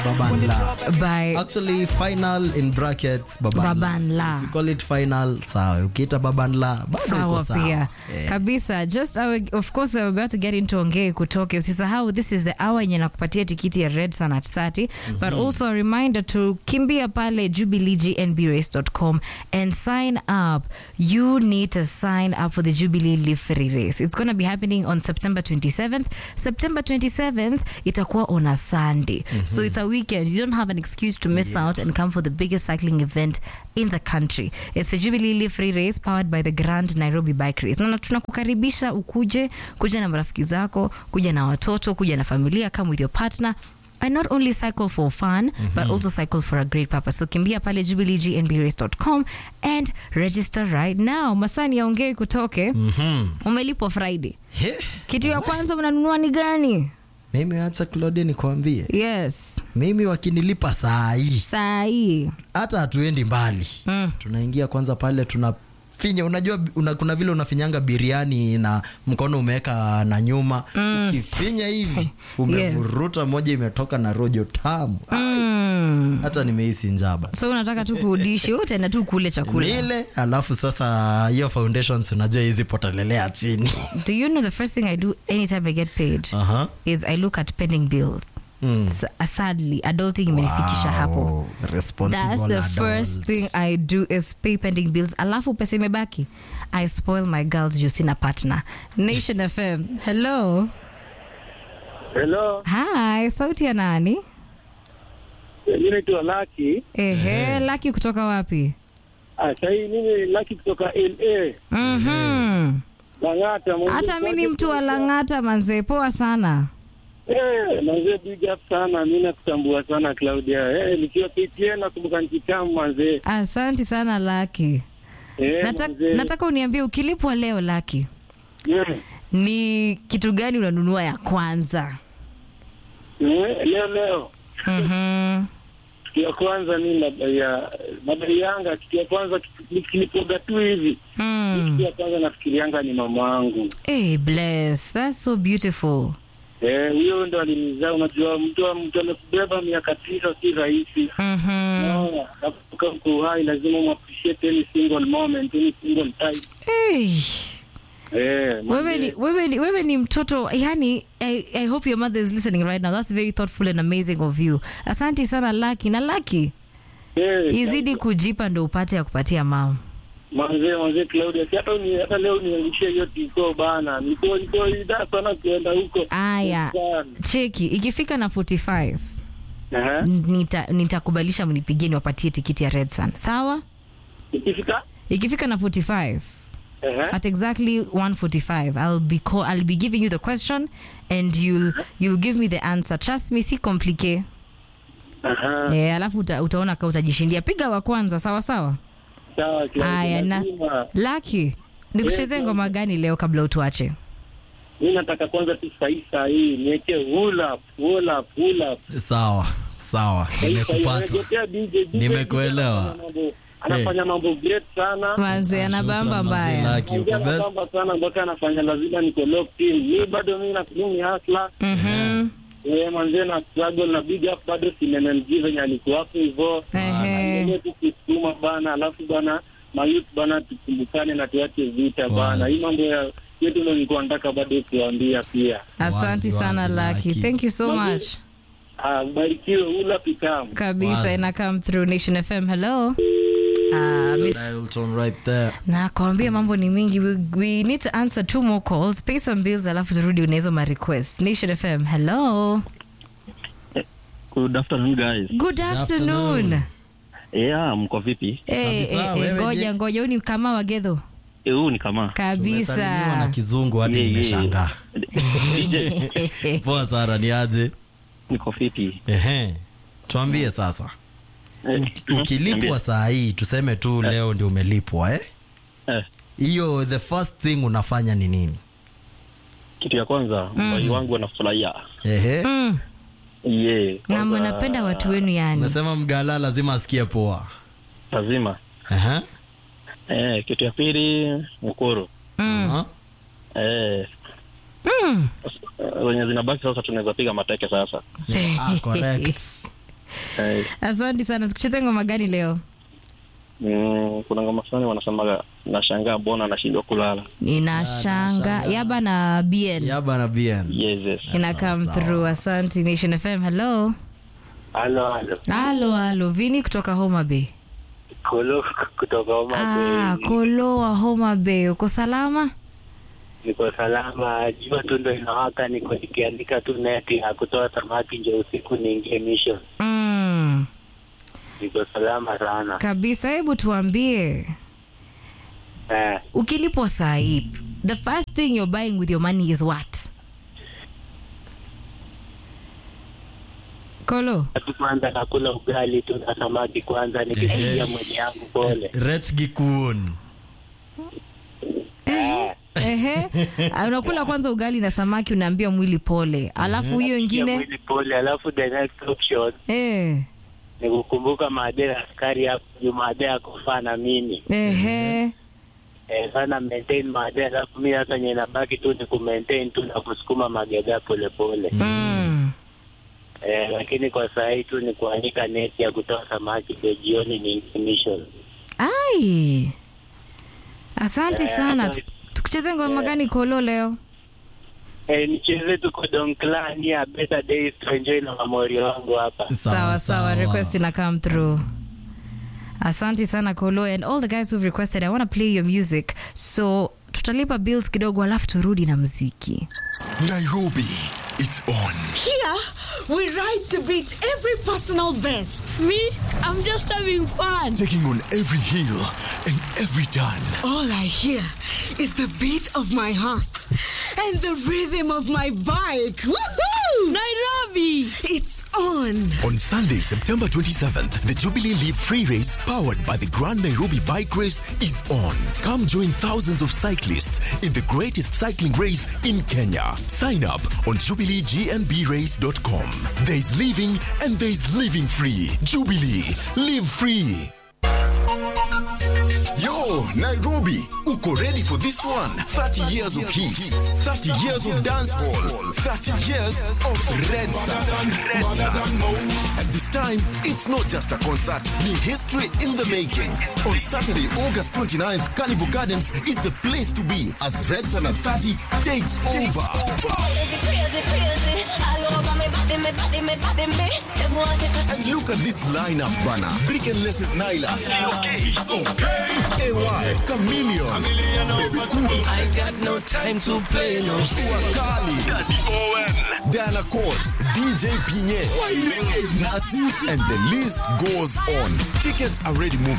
Babanla. by Actually, final in brackets Babanla. Babanla. So if you call it final, sawa. Ukiita Babanla, bado iko sawa sawa. pia Eh. kabisa just uh, of course we're about to get into ongee kutoke usisahau this is the hour yenye nakupatia tikiti ya red sun at 30 but also a reminder to kimbia pale jubileegnbrace.com and sign up you need to sign up for the jubilee live free race it's going to be happening on september 27th september 27th itakuwa on a sunday so it's a weekend you don't have an excuse to miss out and come for the biggest cycling event in the country it's a jubilee live free race powered by the grand nairobi bike race na tunakukaribisha ukuje kuja na marafiki zako kuja na watoto kuja na familia come with your partner and not only cycle for fun but also cycle for a great purpose so kimbia pale jubileegnbrace.com and register right now masani yaongee kutoke Mhm. umelipwa friday He, kitu ya kwanza unanunua ni gani mimi acha Claudia nikwambie yes mimi wakinilipa saa hii saa hii hata hatuendi mbali Mm. tunaingia kwanza pale tunafinya unajua una, kuna vile unafinyanga biriani na mkono umeweka na nyuma ukifinya hivi umevuruta moja imetoka na rojo tamu mm. hata nimehisi njaba so unataka tu kuudishi wewe utaenda tu kule chakula nile alafu sasa hiyo foundations unajua hizi potelelea chini do you know the first thing i do anytime i get paid Aha. is i look at pending bills Mm. S- sadly adulting imenifikisha hapo Wow, responsible That's the adults. first thing I do is pay pending bills. Alafu pesa imebaki. I spoil my girls juu sina partner. Nation FM. Hello. Hello, Hi, sauti ya nani? mimi naitwa Lucky. Ehe, Lucky kutoka wapi? Ah, sahii mimi Lucky kutoka LA. Mhm. Lang'ata. mwanzo Hata mi ni kwake mtu wa kutoka- Lang'ata manze, poa sana. Eh, manze big up sana. Mimi nakutambua sana Claudia. Eh, nikiwa PTN nakumbuka nikitamu manze. Asanti sana Lucky. Eh, Nata, manze. nataka uniambie ukilipwa leo Lucky, Mm. ni kitu gani unanunua ya kwanza? Eh, leo leo Mhm. kitu ya kwanza mi madai ya madai yanga kitu ya kwanza kitu- nikilipoga tu hivi Mm. kitu ya kwanza nafikirianga ni mama wangu Hey, bless. That's so beautiful. Eh, huyo ndo alinizaa unajua mtu mtu amekubeba miaka tisa si rahisi Mhm. Naona, nakumbuka uko hai lazima uappreciate any single moment any single time Hey. eh wewe ni, wewe ni, wewe ni mtoto yani I, I hope your mother is listening right now that's very thoughtful and amazing of you asanti sana laki na laki eh izidi kujipa ndo upate ya kupatia mama manze manze Claudia si hata ni hata leo niangishie hiyo tiko bana niko niko ida sana kuenda huko aya Sana. cheki ikifika na 45 Aha. nita nitakubalisha mnipigie niwapatie tikiti ya red sun sawa ikifika ikifika na 45 Aha. at exactly 145 i'll be call, i'll be giving you the question and you'll you'll give me the answer trust me si complique Aha. Eh, alafu uta, utaona ka utajishindia piga wa kwanza sawa sawa sawa Claudia, haya na lazima. laki nikuchezee Yes, ngoma gani leo kabla utuache mimi nataka kwanza tu sahi sahi niweke hula hula hula sawa sawa nimekupata Nimekuelewa. anafanya mambo great sana manze anabamba Shukran, mbaya manze, Lucky, Ongea uko best. nabamba sana mpaka anafanya lazima niko locked in mi bado mi nakulumi hasla Mhm. eh manze na struggle na big up bado simenmg venye alikuwa hapo hivyo Ehe. Endelee tu kusukuma bana alafu bana mayut bana tukumbukane na tuache vita bana Wazi. hii mambo ya yetu ndo nilikuwa nataka bado kuambia pia asanti Wazi, sana wazi, laki Lucky. thank you so Manze. much Ah, mbarikiwe ula pitamu kabisa Wazi. ina come through nation fm hello Ah, miss- Dial tone right there. nakwambia mambo ni mingi we, we need to answer two more calls pay some bills alafu turudi unahizo ma request nation fm hello Good afternoon guys. good afternoon afternoon. Yeah, mko vipi? Eh, Kabisa, eh, eh, wewe ngoja je? ngoja huu ni kama wagedho Eh, Huu ni kama Tumesalimiwa na kabisa kizungu hadi Yeah, yeah. nimeshangaa poa sara ni aje niko fiti. ehe tuambie sasa Eh, ukilipwa saa hii tuseme tu leo ndio umelipwa eh eh, hiyo the first thing unafanya ni nini kitu ya kwanza mbai wangu anafurahia. ehe mm. Yeah. na kwanza mnapenda watu wenu yani umesema mgala lazima asikie poa Lazima. ehe Eh, kitu ya pili mkuru. mm. Aha. Eh, Mm. wenye zinabaki sasa tunaweza piga mateke sasa. ah, correct Eh, Asante sana. Tukucheze ngoma gani leo? mm, kuna ngoma fulani wanasemaga nashangaa mbona anashindwa kulala. Inashanga yaba na BN yaba na bien Yes, yes. ina come through. Asante Nation FM. Hello. Halo, halo. Halo, halo. Vini kutoka Homa Bay. Kolo kutoka Homa Ah, Bay. Koloa Homa Bay. Uko salama? Niko salama, jua tu ndo inawaka, niko nikiandika tu neti ya kutoa samaki nje usiku niingie mission. Mm, Niko salama sana. kabisa. Hebu tuambie Eh, ukilipwa saa hii, the first thing you're buying with your money is what? Kolo. tu kwanza nakula ugali tu na samaki kwanza nikipigia mwenye yangu pole. Rech Gikun. Eh, Ehe. Ah, unakula kwanza ugali na samaki unaambia mwili pole. Alafu hiyo pigia ingine mwili pole, alafu the next option eh ni kukumbuka maadhe askari hapo juu maadhe akufaa na mimi ehe. eh, sana maintain maadhe, alafu mi hata nye nabaki tu ni kumaintain tu na kusukuma magega polepole Mm. eh, lakini kwa saa hii tu ni kuanika neti ya kutoa samaki ndio jioni ni mission. Ai. Asante Eh, sana. hata- Tukucheze ngoma gani Kolo leo? Eh, nicheze tuko Donklan ya Better Days to enjoy na mamori wangu hapa. sawa sawa request ina come through asante sana kolo and all the guys who've requested i want to play your music so tutalipa bills kidogo alafu turudi na mziki Nairobi, it's on. Here, we ride to beat every personal best. Me, I'm just having fun. Taking on every hill and every turn. All I hear is the beat of my heart and the rhythm of my bike. Woohoo! Nairobi! It's on. On Sunday, September 27th, the Jubilee Leaf Free Race, powered by the Grand Nairobi Bike Race, is on. Come join thousands of cyclists in the greatest cycling race in Kenya. Sign up on jubileegnbrace.com. There's living and there's living free. Jubilee, live free. Yo, Nairobi, uko ready for this one? 30 years of heat, 30 years of dance hall, 30 years of red sun. And this time, it's not just a concert, ni history in the making. On Saturday, August 29th, Carnival Gardens is the place to be as Red Sun at 30 takes over. Crazy, crazy, crazy. All over me body, me body, me body, me. Them want it. And look at this lineup, Bana. Brick and Les's Nyla. AY, Chameleon. Baby Cool. I got no time to play no Chua Kali. Diana Courts, DJ Pinye, Nassis, and the list goes on. Tickets are already moving.